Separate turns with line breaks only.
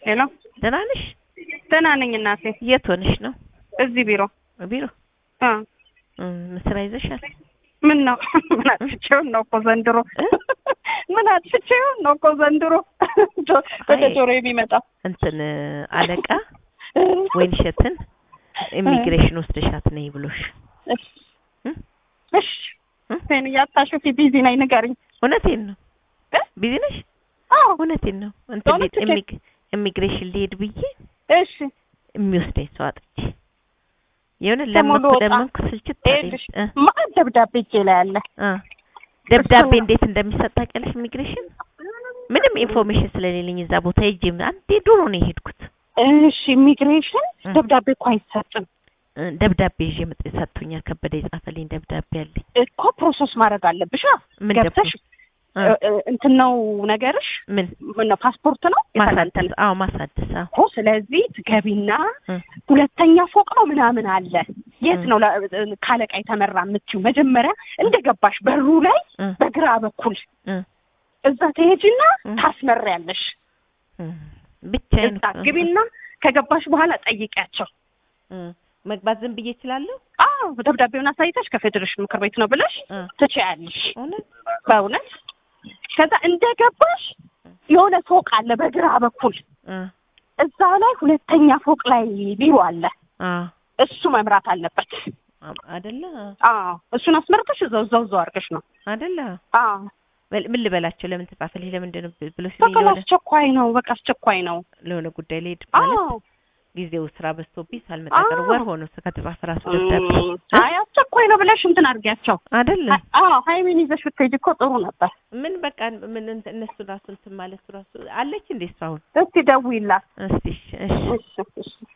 ሄሎ
ደህና ነሽ?
ደህና ነኝ እናቴ።
የት ሆነሽ ነው?
እዚህ ቢሮ
ቢሮ
አ
እም፣ ስራ ይዘሻል?
ምን ነው ምን አጥፍቼውን ነው እኮ ዘንድሮ ምን አጥፍቼውን ነው እኮ ዘንድሮ ጆ- ወደ
አይ።
ጆሮ የሚመጣው
እንትን አለቃ ወይንሸትን ኢሚግሬሽን ወስደሻት ነይ ብሎሽ
እሺ
እም?
እሺ እኔ ያታሹፊ ቢዚ ነኝ ንገሪኝ።
እውነቴን ነው።
እ?
ቢዚ ነሽ?
አዎ
እውነቴን ነው። እንትን
በእውነት
ልሄድ-
ትኬት-
ኢሚግ- ኢሚግሬሽን ልሄድ ብዬ
እሺ
የሚወስደኝ ሰው አጥቼ የሆነ
ደግሞ
ለመንኩ
ልወጣ።
ለመንኩ ስልችት አለኝ።
ይኸውልሽ
እ
ማን ደብዳቤ እጄ ላይ አለ።
አ ደብዳቤ
እሱን-
እንዴት እንደሚሰጥ ታውቂያለሽ? ኢሚግሬሽን ምንም ኢንፎርሜሽን ስለሌለኝ እዛ ቦታ ሄጄ አንዴ ድሮ ነው የሄድኩት።
እሺ ኢሚግሬሽን
እ።
ደብዳቤ እኮ አይሰጥም
እ፣ ደብዳቤ ይዤ መጥ ሰጥቶኛል። ከበደ የጻፈልኝ ደብዳቤ አለኝ።
እኮ ፕሮሰስ ማድረግ አለብሽ።
ምን
ገብተሽ
እ፣
እ- እ- እንትን ነው ነገርሽ
ምን
ምን ነው ፓስፖርት ነው
ማሳደስ? አዎ ማሳደስ። አዎ
እኮ ስለዚህ ትገቢና
እ፣
ሁለተኛ ፎቅ ነው ምናምን አለ። የት
እ።
ነው ለ- ካለቃ የተመራ የምትይው? መጀመሪያ እንደገባሽ በሩ ላይ
እ፣
በግራ በኩል
እ፣
እዛ ትሄጂና
እ።
ታስመሪያለሽ።
እ፣ ብቻዬን
እዛ
እኮ-
ግቢና ከገባሽ በኋላ ጠይቂያቸው።
እ፣ መግባት ዝም ብዬ እችላለሁ?
አዎ ደብዳቤውን አሳይተሽ ከፌዴሬሽን ምክር ቤት ነው ብለሽ
እ፣
ትችያለሽ።
እውነት
በእውነት ከዛ እንደገባሽ የሆነ ፎቅ አለ በግራ በኩል
እ፣
እዛ ላይ ሁለተኛ ፎቅ ላይ ቢሮ አለ።
አዎ
እሱ መምራት አለበት።
አ- አይደለ
አዎ እሱን አስመርተሽ እዛው እዛው እዛው አድርገሽ ነው።
አይደለ
አዎ
በል- ምን ልበላቸው? ለምን ተጻፈልኝ? ለምንድን ነው ብሎ ሲለኝ
በቃ
ለሆነ
አስቸኳይ ነው። በቃ አስቸኳይ ነው።
ለሆነ ጉዳይ ልሄድ ማለት
አዎ
ጊዜው ስራ በዝቶብኝ ሳልመጣ
አዎ።
ቀር ወር ሆኖ ከተጻፈ ራሱ ደብዳቤ
እም፣ አይ አስቸኳይ ነው ብለሽ እንትን አድርጊያቸው።
አይደለ
አዎ ሀይሚን ይዘሽ ብትሄጂ እኮ ጥሩ ነበር።
ምን በቃ ምን እንት- እነሱ ራሱ እንትን ማለት ራሱ አለች እንዴ እሷ አሁን
እስቲ ደውይላት።
እስቲ እሺ እሺ
እሺ እሺ